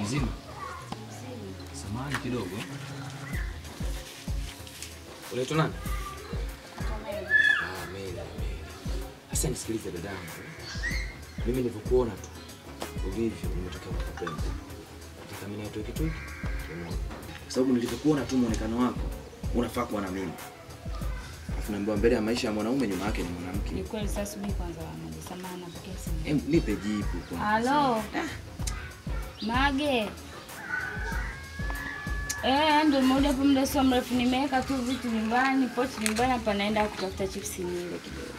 Mzima. Samahani kidogo. Unaitwa nani? Ah, Mary, Mary. Sasa nisikilize dadangu. Mimi nilivyokuona tu ulivyo nimetokea kukupenda. Nataka mimi nitoe kitu hiki. kimoja. Kwa sababu nilivyokuona tu muonekano wako unafaa kuwa na mimi. Alafu naambiwa mbele ya maisha ya mwanaume nyuma yake ni mwanamke. Ni kweli sasa subiri kwanza Mage. Samahani napokea simu. Em, nipe jibu kwanza. Halo. Mage. Eh, ndio muda hapo muda sio mrefu nimeweka tu vitu nyumbani, pochi nyumbani hapa naenda kutafuta chips nile kidogo.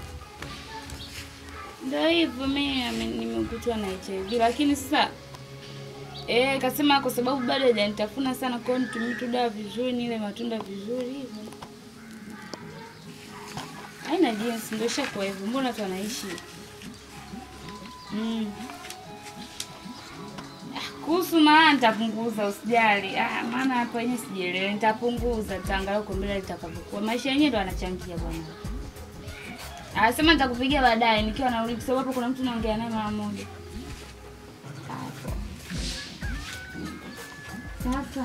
Ndio hivyo mimi ame- nimekutwa na HIV lakini sasa eh kasema kwa sababu bado hajanitafuna sana kwa hiyo nitumie tu dawa vizuri nile matunda vizuri hivyo. Haina jinsi ndio ishakuwa hivyo. Mbona tu anaishi? Mm. Ah, Kuhusu maana nitapunguza usijali. Ah, maana hapa yenyewe sijielewi. Nitapunguza nitaangalia huko mbele litakavyokuwa. Maisha yenyewe ndo anachangia bwana. Anasema nitakupigia baadaye nikiwa narudi kwa sababu hapo kuna mtu naongea naye mara moja. Hapo. Sasa.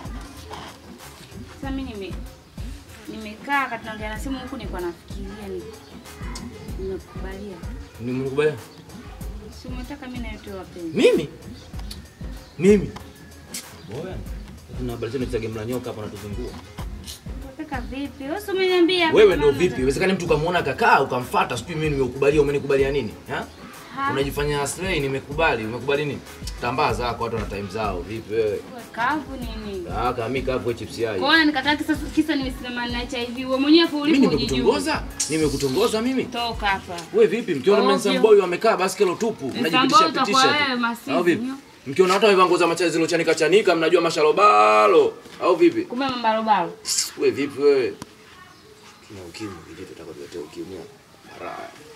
Sasa mimi nime nimekaa kati naongea na simu huku nilikuwa nafikiria ni nimekubalia. Nimekubalia. Si umetaka mimi na wewe wapenzi. Mimi? Mimi? Boya. Kuna habari zenu za game la nyoka hapa natuzungua. Unataka vipi? Wewe si umeniambia. Wewe ndio vipi? Iwezekani mtu ukamuona kakaa ukamfuata, sijui mimi nimekubalia, umenikubalia nini? Ha? Ha? Unajifanya slay, nimekubali. Umekubali nini? Tambaa zako, watu wana time zao. Vipi wewe? Wewe Kavu nini? Ah, kama mimi kavu chips yai. Kwa hiyo nikataa kisa kisa nimesimama na HIV. Wewe mwenyewe hapo Mimi ulipo ujijue. nimekutongoza? Nimekutongoza mimi? Toka hapa. Wewe vipi? Mkiona Ovyo. Manson Boy wamekaa baskelo tupu, mnajipitisha utakuwa pitisha. wewe, tu. masizi, Au vipi? nyo. Mkiona watu wamevaa nguo za machazi zilochanika chanika, mnajua mashalobalo. Au vipi? Kumbe mambarobaro. Wewe vipi wewe? Tuna ukimwi kijito, tutakuletea ukimwi. Baraya.